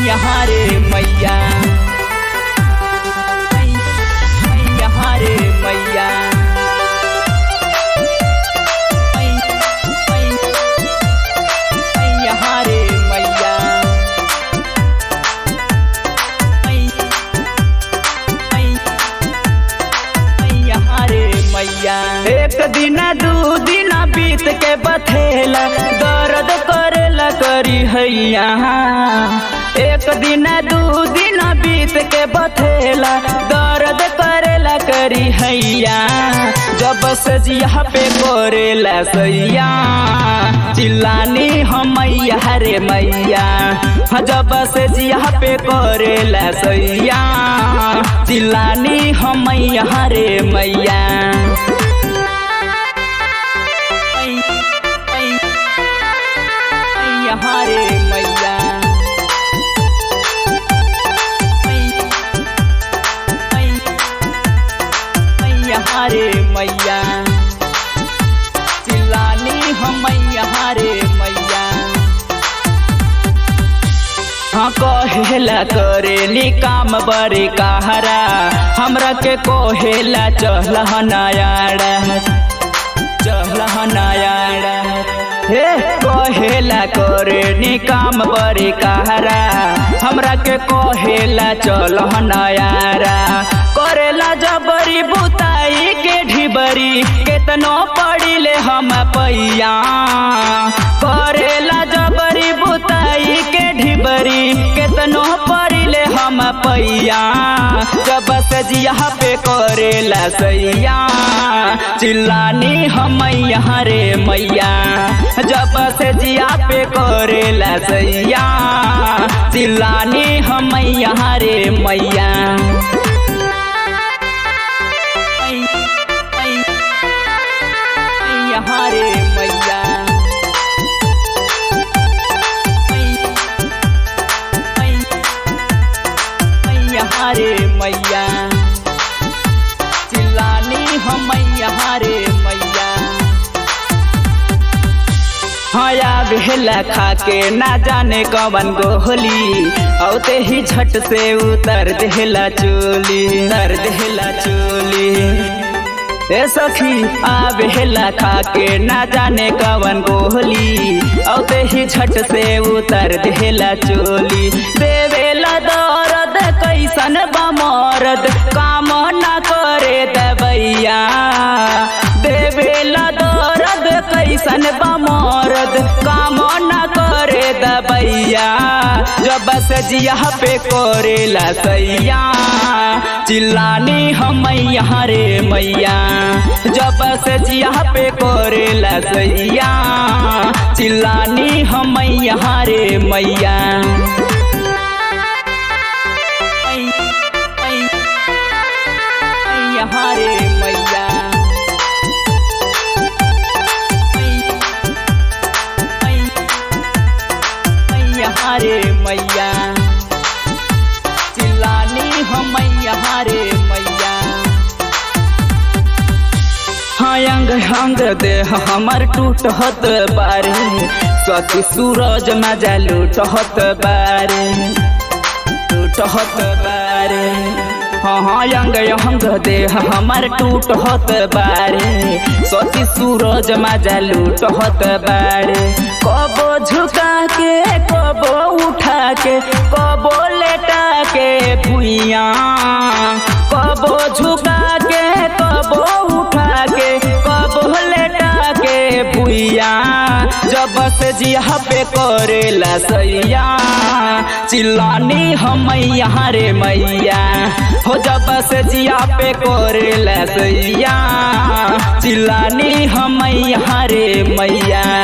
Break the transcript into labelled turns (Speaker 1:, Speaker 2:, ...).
Speaker 1: यहाँ रे मैया यहाँ रे मैया यहाँ रे मैया यहाँ रे मैया एक दिन दू दिन बीत के बथेला दर्द करेला करी हैया एक दिन दू दिन बीत के बथेला दर्द करेला करी हैया जब से जिया पे करेला सैया चिल्लानी हम मैया रे मैया हाँ, जब से जिया पे करेला सैया चिल्लानी हम मैया रे मैया यहाँ रे मैया यहाँ रे मैया चिल्लानी हम यहाँ रे मैया हाँ कहेला करेली काम बड़ी कहरा हमरा के कहेला चहला नयाड़ा चहला नयाड़ा हे कहेला करेली काम बड़ी कहरा हमरा के कहेला चल नयारा करेला जबरी बुताई के ढिबरी केतनो पड़िले हम पैया करेला जबरी बुताई के ढिबरी केतनो पड़िले हम पैया जब से जिया पे करेला सैया चिल्लानी हम यहाँ रे मैया जब से जिया पे करेला सैया चिल्लानी हम यहाँ रे मैया यहाँ रे मैया यहाँ रे मैया चिल्लानी हम यहाँ रे मैया हया भेला खा के ना जाने कवन गोहली औते ही झट से उतर देला चोली उतर देला चोली ए सखी आवेला खा के ना जाने कवन गोहली औते ही झट से उतर देला चोली देवेला दर्द कैसन बमरद काम ना करे दबैया देवेला दर्द कैसन बमरद काम ना करे दबैया जब से जिया पे करेला सैया चिल्लानी हम यहाँ रे मैया जब से जिया पे करेला सैया चिल्लानी हम यहाँ रे मैया यहाँ रे मैया यहाँ रे मैया चिल्लानी हम यहाँ रे मैया हाँ अंग अंग देह हमर टूटत बारे सती सूरज मजा लूटत बारे टूटत बारे हाँ हाँ अंग अंग देह हमर टूटत बारे सती सूरज मजा लूटत बारे कबो झुका के कबो उठा के कबो लेटा के भुइया कबो झुका के कबो उठा के कबो लेटा के भुइया जब से जिया पे करेला सैया चिल्लानी हम यहाँ रे मैया हो जब से जिया पे करेला सैया चिल्लानी हम यहाँ रे मैया